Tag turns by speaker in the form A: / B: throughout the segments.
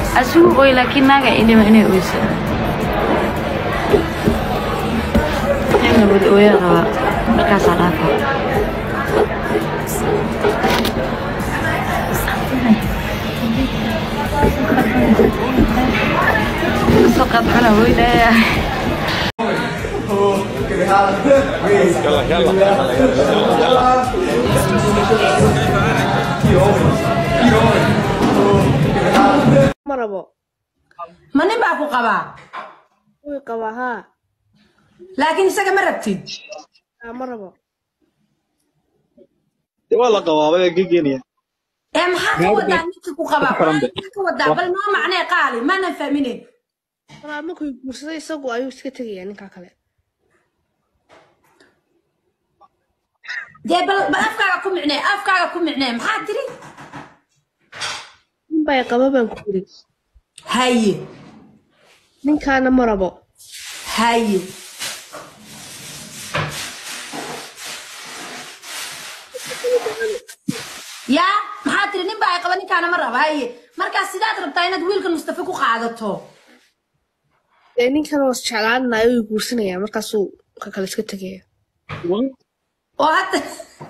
A: asigu oy laakiin naaga idhima inay oysa inna wada ooyaa rabaa markaasaa dhaafa soo qadxana weynaya
B: ma rabo
C: ma nin baa ku qabaa
B: wuu qabaa haa
C: laakiin isaga ma rabtid
B: haa ma rabo
D: dee waa la qabaabay gegenaya
C: ee maxaa ka wadaa ninka ku qabaa maxaa ka wadaa bal noo macnee qaali maanan fahminin
B: walaa markuu guursaday isagu ayuu iska tegayaa ninkaa kale
C: dee bal bal afkaaga ku micnee afkaaga ku micnee maxaa tiri
B: nin baa qaba baan ku yiri
C: haye
B: ninkaana ma rabo
C: haye yaa maxaa tiri nin baa ay qaba ninkaana ma raba haye markaas sidaad rabtaa inaad wiilkan mustafa ku qaadato
B: dee ninkan was jeclaanaya wuu guursanayaa markaasuu ka kale iska tegaya
C: oo hadda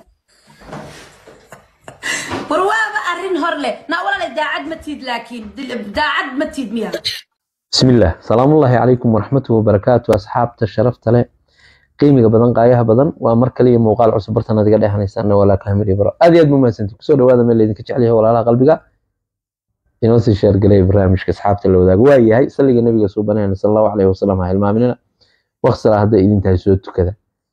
C: war waaba arrin hor leh naa walaale daacad ma tiid laakiin dil- daacad ma tiid miya
E: بسم الله سلام الله عليكم ورحمة وبركاته أصحاب الشرفت له قيمة بدن قايها بدن ومر كلي موقع عصب برتنا دقا دحنا يسألنا ولا كامل يبرا أدي أد مماسنتي كسو هذا من اللي ذيك عليها ولا لا قلبك ينوسي شير قلي برامج كأصحاب اللي ذاك واي هاي سلي النبي صوبنا صلى الله عليه وسلم هاي المامنين واخسر هذا إذا انتهي سوت كذا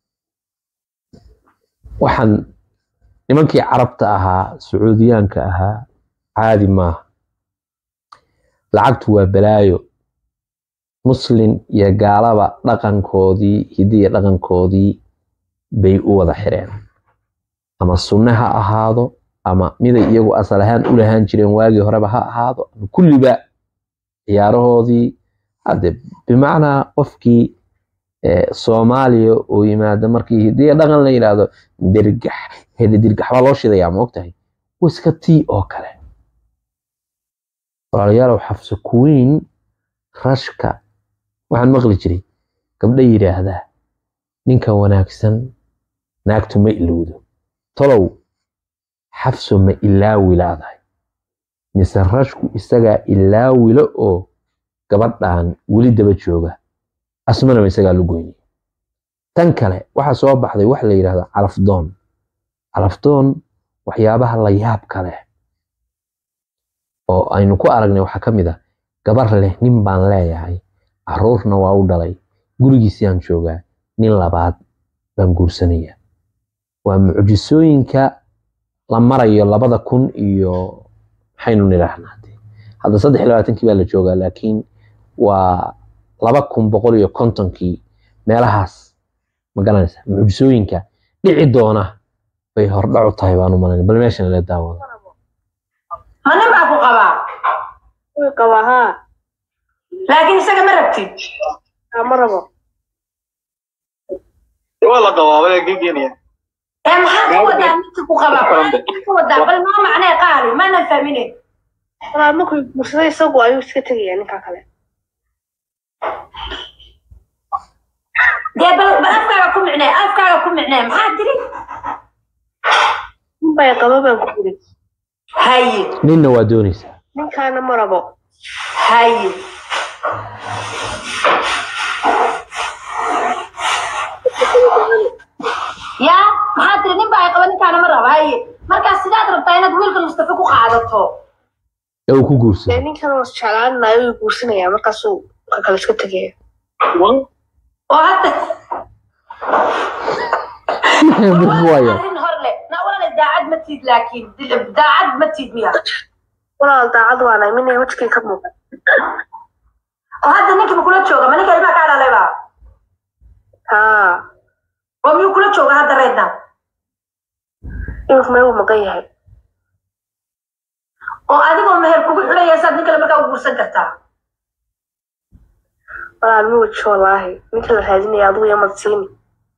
E: وحن nimankii carabta ahaa sacuudiyaanka ahaa caadi maaha lacagtu waa balaayo muslin iyo gaalaba dhaqankoodii hiddi iyo dhaqankoodii bay u wada xireen ama sunne ha ahaado ama miday iyagu asal ahaan u lahaan jireen waagii horeba ha ahaado ama kulliba ciyaarahoodii hadde bimacnaa qofkii eh, soomaaliya oo yimaada markii hiddi iyo dhaqan la yidhaahdo dirgax hede dirgax baa loo shidayaa ma ogtahay wiska tii oo kale walaalayaalow xafso kuweyn rashka waxaan maqli jiray gabdha yidhaahdaa ninka wanaagsan naagtu ma ilowdo tolow xafso ma ilaawi laadahay mise rashku isagaa ilaawilo oo gabadhan weli daba jooga asmanaba isagaa lugoyni tan kale waxaa soo baxday wax la yidhahdo calafdoon calafdoon waxyaabaha la yaabka leh oo aynu ku aragnay waxaa ka mid ah gabar leh nin baan leeyahay caruurna waa u dhalay gurigiisiyaan joogaa nin labaad baan guursanaya waa mucjisooyinka la marayo labada kun iyo maxaynu nidhaahnaa dee. hadda saddex iyo labaatankii baa la joogaa laakiin waa laba kun boqol iyo kontonkii meelahaas ma garanaysa mucjisooyinka dhici doona bay hordhac u tahay baan u malayn bal meeshan la daawado
C: ma nin baa ku qabaa
B: wuu qabaa haa
C: laakiin isaga ma rabtid
B: haa ma rabo
D: dee waa la qabaabay gegenaya
C: ee maxaa ka wadaa ninka ku qabaa maxaa ka wadaa bal noo macnee qaali maanan fahminin
B: walaa markuu guursaday isagu ayuu iska tegayaa ninkaa kale
C: dee bal bal afkaaga ku micnee afkaaga ku micnee maxaa tiri
B: nin baa qaba baan ku yiri
C: haye
E: ninna waa doonaysaa
B: ninkaana ma rabo
C: haye yaa maxaa tiri nin baa ay qaba ninkaana ma raba haye markaas sidaad rabtaa inaad wiilkan mustafa ku qaadato
E: ee uu ku
B: dee
E: guursado
B: ninkan was jeclaanaya wuu guursanayaa markaasuu ka kale iska tegaya
C: oo hadda
E: Waayo.
C: arrin hor leh na walaale daacad ma tiid laakiin dil- daacad ma tiid miya
B: walaal daacad waanahay mina wajigay ka muuqan
C: oo hadda ninkii ma kula jooga ma ninka ilmaha kaa dhalayba
B: haa
C: oo miyuu kula jooga hadda reedna
B: inuu meel uu maqan yahay
C: oo adigoo meher kugu xidhaya saad nin kale markaa u guursan kartaa
B: walaal ma weji wallaahi ninka la raadinaya adigu yamad siini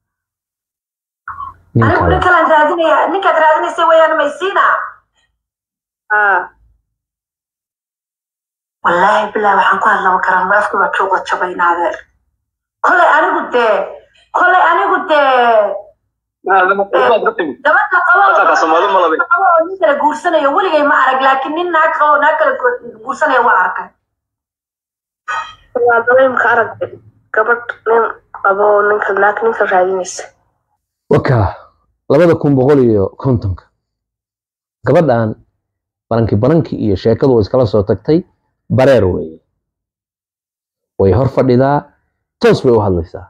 C: anigu nin
E: ninka
C: kalaan raadinaya ninkaad raadinaysa weeyaan maysiina
B: haa
C: wallaahi bilaahi waxaan ku hadlama karan afki baa jooga jabaynaadee kolay anigu dee kolay anigu dee gabadha qabo
D: Halkaa Soomaali ma labi.
C: qabo oo nin kala guursanayo weligay ma arag laakiin nin naag qabo oo naag kala gu- guursanaya waa arkay
B: waa dareemka arag gabadh nin qabo oo ninka naag ninka raadinaysa
E: waka labada kun boqol iyo kontonka gabadhan baranki baranki iyo sheekadu way iskala soo tagtay bareer weeye way hor fadhidaa toos bay u hadlaysaa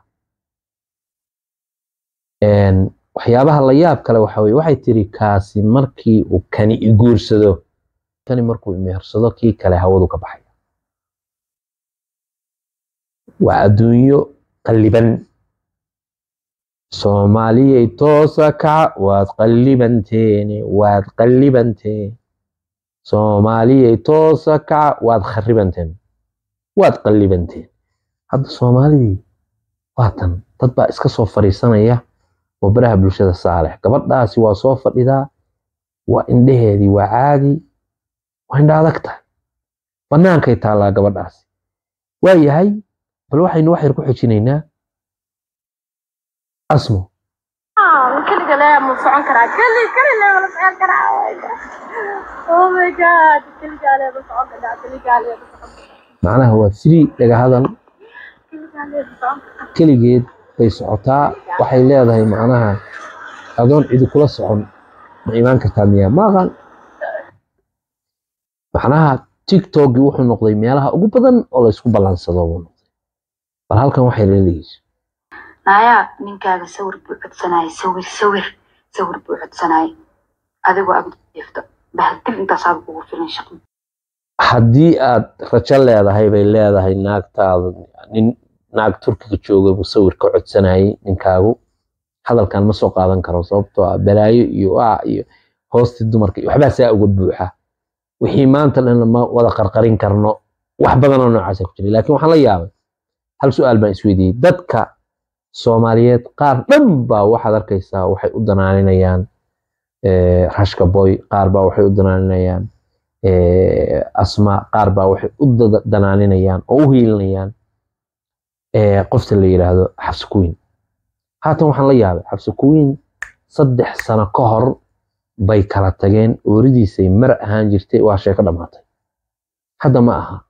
E: Een, waxyaabaha la yaab kale waxa weye waxay tiri kaasi markii uu kani i guursado kani markuu imehersado kii kale hawadu ka baxay waa adduunyo qalliban soomaaliyay toosa kaca waad qallibanteene waad qallibanteen soomaaliyay toosa kaca waad kharibanteen waad qallibanteen hadda soomaalidii waa tan dad baa iska soo fadhiisanaya oo baraha bulshada saalex gabadhaasi waa soo fadhidaa waa indheheedii waa caadi waa indha adag tahay bannaankay taallaa gabadhaasi waa yahay bal waxaynu wax yar ku xojinaynaa asmo
A: keliga le ma socon karaa keli keli le ma socon karaa oh my god keligaa le ma socon karaa keligaa le ma socon karaa
E: macnaha waa free dhaga hadal
A: keligaa le ma socon karaa
E: keligeed bay socotaa waxay leedahay macnaha adoon cidi kula socon ma imaan kartaa miyaa ma aqaan macnaha tiktokii wuxuu noqday meelaha ugu badan oo laysku ballansado buu noqday bal halkan waxay leedahiis
C: naayaa ninkaaga sawir buu codsanayay sawir sawir sawir buu codsanayay adigoo agjeefto bahdil intaasaaba kugu filan shaqo
E: haddii aad rajo leedahay bay leedahay naagtaada nin naag turkiga jooga buu sawir ka codsanayay ninkaagu hadalkan ma soo qaadan karo sababtoo ah balaayo iyo ah iyo hoostii dumarka iyo waxbaa saa uga buuxa wixii maanta dhan ma wada qarqarin karno wax badan oo noocaasa ku jiray laakiin waxaan la yaabay hal su-aal baan isweydiiyey dadka soomaaliyeed qaar dhan baa waxaad arkaysaa waxay u danaaninayaan eh, rashka boy qaar baa waxay u danaaninayaan eh, asma qaar baa waxay u dada- danaaninayaan oo u hiilinayaan eh, qofta la yidhaahdo xabsi kuwiin haatan waxaan la yaabay xabsi kuwiin saddex sano ka hor bay kala tageen ooridiisay mar ahaan jirtay waa sheeko dhammaatay hadda ma aha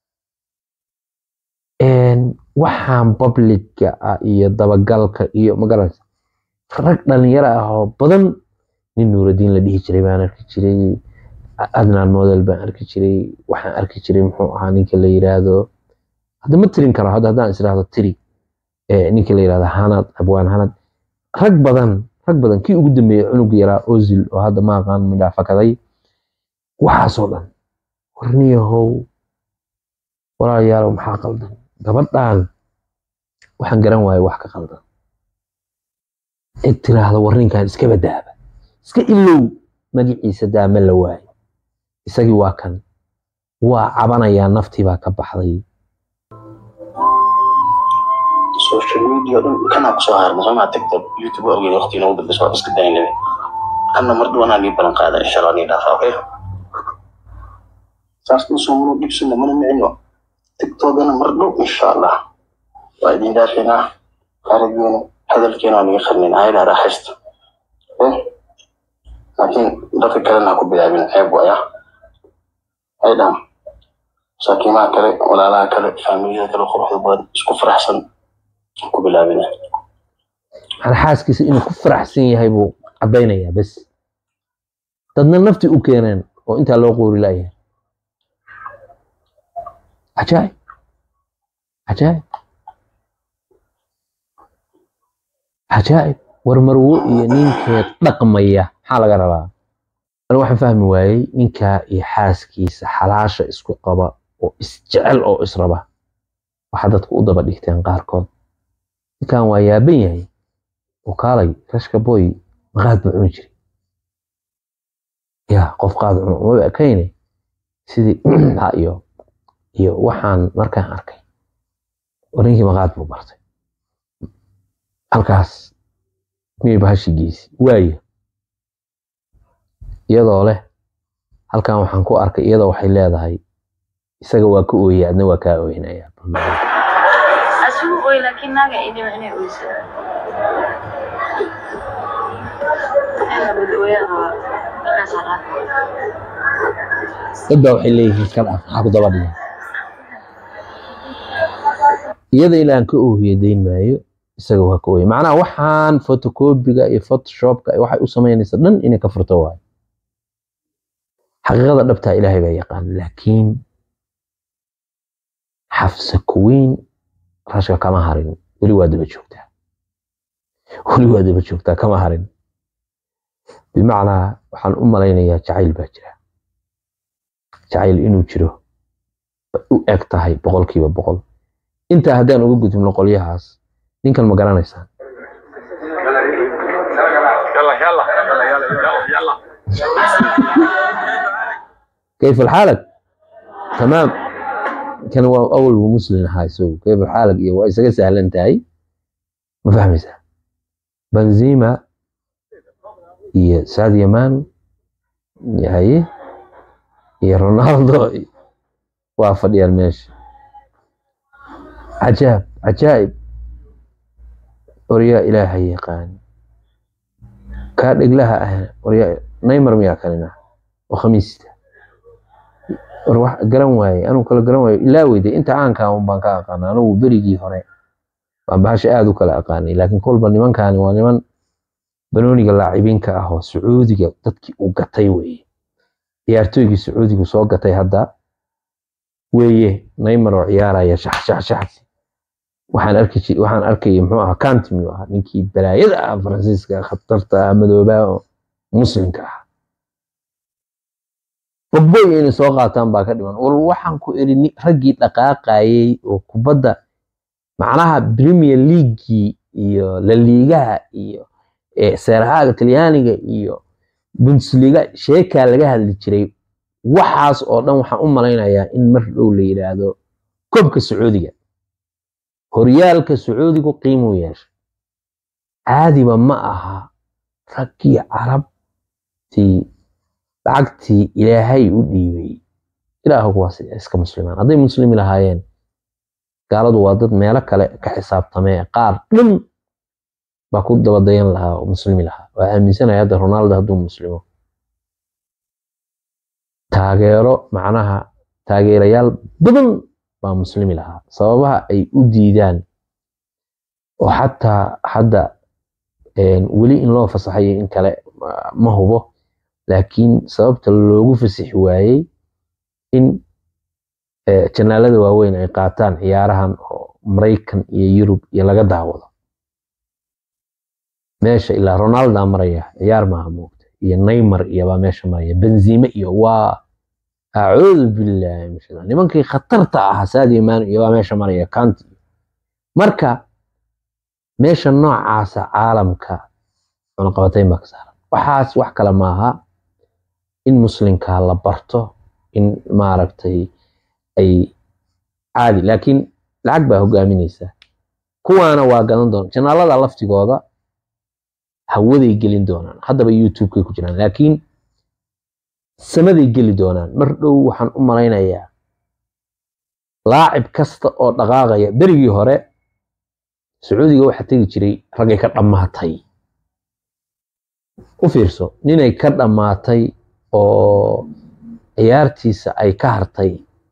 E: Een, waxaan publica ah iyo dabagalka iyo magaranaysa rag dhalinyaro ah oo badan nin nuuraddiin la dhihi jiray baan arki jiray adnaan model baan arki jiray waxaan arki jiray muxuu ahaa ninka la yiraahdo hadda ma tirin karo hadda haddaan israahdo tiri eh, ninka la yiraahdo hanad abwaan hanad rag badan rag badan kii ugu dambeeyey cunug yaraa ozil oo hadda ma aqaan midhaafakaday waxaasoo dhan warniyahow walaalayaalow maxaa qaldan gabadhan waxaan garan waaye wax ka qaldan cid tiraahda warninkan iska badaaba iska ilow magaciisa daama la waayo isagii waa kan waa cabanayaa naftii baa ka baxday
F: social media dhan kanaa kusoo harna somaa tiktok youtube waa ogeyn waqti inoogu dambeysa waa iska daynaba kanna mar dhawanaa nii balan qaada insha allah nii dhaafa okay saas kusoo mana dhibsina mana micino tiktokana mar dhow insha allah waa idin dhaafinaa arageena hadalkeena waa niga qarnin ayada raaxaysta okay laakiin dadka kalena ha ku bilaabin ceeb waya aydan masaakiimaha kale walaalaha kale faamiliyada kale quruxda badan isku faraxsan ku bilaabina
E: maxaa xaaskiisa inuu ku faraxsan yahay buu caddaynayaa bes dadna nafti u keeneen oo intaa loo qoori la'yahay cajaa'ib cajaa'ib cajaa'ib warmarwo iyo ninkeed dhaqmaya maxaa laga rabaa ani waxaan fahmi waayey ninkaa iyo xaaskiisa xalaasha isku qaba oo isjecel oo israba waxaa dadku u daba dhigteen qaarkood ninkan waa yaaban yahay oo kaalay rashka boy maqaad buu cuni jiray ya qof qaad cuno uma ekayne sidii ha iyo iyo waxaan markaan arkay oo ninkii maqaad buu bartay halkaas miyay bahashi geysi waayo iyadoo leh halkan waxaan ku arkay iyadoo waxay leedahay isaga waa ka ooyay adna waa kaa ooynaya
C: asigu oy laakiin naaga ay dhiba inay oyso
E: dad baa waxay leeyihiin iska dhaaf maxaa ku daba dhigan iyada ilaan ka oohiye dayn maayo isaga waa ka ooyay macnaha waxaan fotocopiga iyo photoshopka iyo waxay u samaynaysa dhan inay ka furto waayo xaqiiqada dhabtaa ilaahay baa yaqaan laakiin xafsa kuweyn rashka kama harin weli waa daba joogtaa weli waa daba joogtaa kama harin bimacnaa waxaan u malaynayaa jacayl baa jira jacayl inuu jiro u eg tahay boqolkiiba boqol intaa haddaan uga gudubno qolyahaas ninkan ma garanaysaan كيف حالك؟ تمام كان هو اول مسلم هاي سو كيف حالك؟ يا isaga sahlan tahay ma fahmaysaa benzema iyo sadio man yahay iyo ronaldo waa fadhiyaan meesha cajaab cajaa'ib waryaa ilaahay yaqaan kaa dheglaha ahna waryaa neymar miyaa kanina oo khamiista war wax garan waaye anuu kala garan waayo ilaa weyde inta aankaa un baan ka aqaana anugu berigii hore baan bahasha aada u kala aqaanay laakiin kolba nimankaani waa niman banooniga laacibiinka ah oo sacuudiga dadkii uu gatay weeye ciyaartooygii sacuudigu soo gatay hadda weeye neymar oo ciyaaraya shax shax shaxsi waxaan arki ji- waxaan arkayay muxuu ahaa kanti miyuu ahaa ninkii balaayada ah faransiiska khatarta ah madoobaa oo muslimka ah bogboy inay soo qaataan baa ka dhiman war waxaan ku iri ni- raggii dhaqaaqayay oo kubadda macnaha premier leaguii iyo laliigaha iyo eh, seerahaga talyaaniga iyo bundesliga sheekaa laga hadli jiray waxaas oo dhan waxaan u malaynayaa in mar dhow la yidhaahdo koobka sacuudiga horyaalka sacuudigu qiimuu yeeshay caadiba ma aha raggii carabtii lacagtii ilaahay u dhiibay ilaahu kuwaas iska muslimaan hadday muslimi lahaayeen gaaladu waa dad meelo kale ka xisaabtamee qaar dhan baa ku dabadayan lahaa oo muslimi lahaa waa aaminsanaya hadda ronaldo hadduu muslimo taageero macnaha taageerayaal badan baa muslimi lahaa sababaha ay u diidaan oo xataa hadda een, weli in loo fasaxayo in kale ma- ma hubo laakiin sababta loogu fasixi waayey in eh, janaalada waaweyn ay qaataan ciyaarahan oo maraykan iyo yurub iyo laga daawado meesha ilaa ronalda maraya ciyaar maaha moogta iyo neymar iyo baa meesha maraya benzime iyo waa acuudu billahi min shaytaan nimankii khatarta ahaa sadio man iyo baa meesha maraya kanti marka meesha noocaasa caalamka cunaqabatayn baa ka saaran waxaas wax kale maaha in muslimka la barto in maaragtay ay caadi laakiin lacag baa hogaaminaysa kuwaana waa gadan doona janaalada laftigooda hawaday gelin doonaan haddaba youtube-kay ku jiraan laakiin samaday geli doonaan mar dhow waxaan u malaynayaa laacib kasta oo dhaqaaqaya berigii hore sacuudiga waxaa tegi jiray raggay ka dhammaatay u fiirso ninay ka dhammaatay oo ciyaartiisa ay ka hartay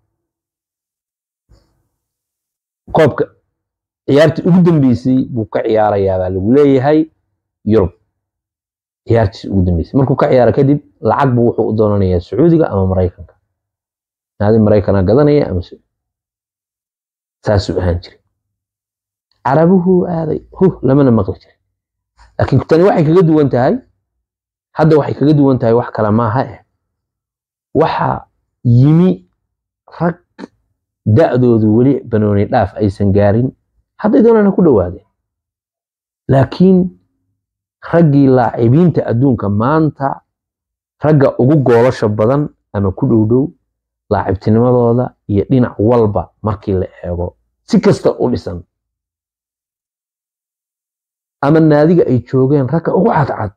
E: qoobka ciyaartii ugu dambeysay buu ka ciyaarayaa baa lagu leeyahay yurub ciyaartiisa ugu dambeysay markuu ka ciyaaro kadib lacag buu wuxuu u doonanayaa sacuudiga ama maraykanka naadi maraykana gadanaya ama Sacuudi. saasuu ahaan jiray carabuhu aaday huh lamana maqli jiray laakiin tani waxay kaga duwan tahay hadda waxay kaga duwan tahay wax kale maaha eh waxa yimi rag da'doodu weli banooni dhaaf aysan gaarin hadday doonaan ha ku dhowaadeen laakiin raggii laacibiinta adduunka maanta ragga ugu goolasha badan ama ku dhow dhow laacibtinimadooda iyo dhinac walba markii la eego si kasta u dhisan ama naadiga ay joogeen ragga ugu cadcad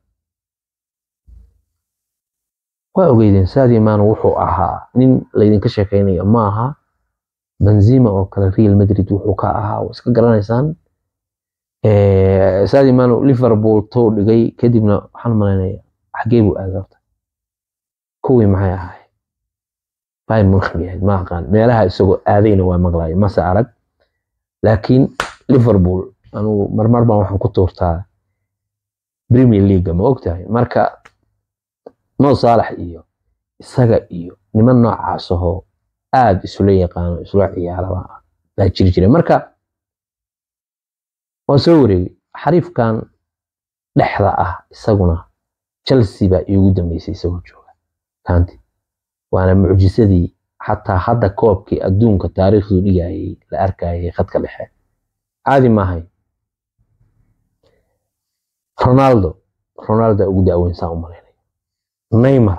E: waa ogeydeen sadio maano wuxuu ahaa nin laydinka sheekaynayo ma aha benzima oo kale real madrid wuxuu ka ahaa waa iska garanaysaan saadi mano liverpool tou dhigay kadibna waxaan malaynaya xagee buu aaday horta kuwii maxay ahaay bayern munich bay ahayd ma aqaan meelaha isagoo aadayna waa maqlayo mase arag laakiin liverpool anugu marmar baan waxaan ku tuurtaa premier league ma ogtahay marka mo saalax iyo isaga iyo niman noocaas ahoo aad isula yaqaano isula ciyaaraba baa jiri jiray marka waan soo wareegay xariifkan dhexda ah isaguna chelsea baa iigu dambeysay isagoo jooga kaanti waana mucjisadii xataa hadda koobkii adduunka taariikhdu dhigayay la arkayay khadka dhexe caadi maahay ronaldo ronaldo ugu daaweyn saa u malaynaya neymar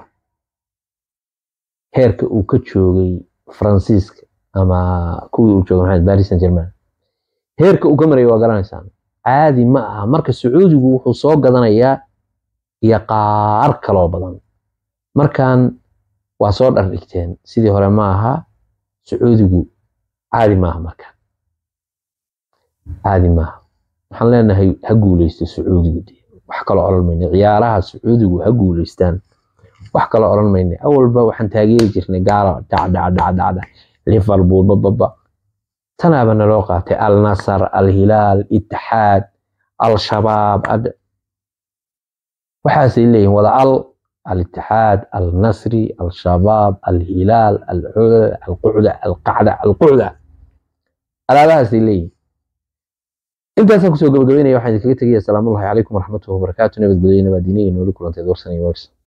E: heerka uu ka joogay faransiiska ama kuwii uu joogay maxamed paris saint germain heerka uu ka marayay waa garanaysaan caadi ma aha marka sacuudigu wuxuu soo gadanayaa iyo qaar kaloo badan markan waa soo dhardhigteen sidii hore ma aha sacuudigu caadi maaha marka caadi maaha waxaan leenahay ha guuleysto sacuudigu wax kaloo odhan mayna ciyaaraha sacuudigu ha guuleystaan wax kaloo odhan mayna awalba waxaan taageeri jirnay gaala dhacdhacdhacdhacda liverpool bababa tanaaba naloo qaatay al nasar al hilaal itixaad al shabaab waxaasay leeyihin wada al الاتحاد النصري الشباب الهلال العودة القعدة القعدة القعدة alaabahaas ay leeyihin intaasaan kusoo gabagabeynaya waxaan idinkaga tegaya asalaamu allahi calaykum waraxmatullahi wabarakaatu nabadgelyo nabaadiniya nooli kulanteed warsan iyo wagsan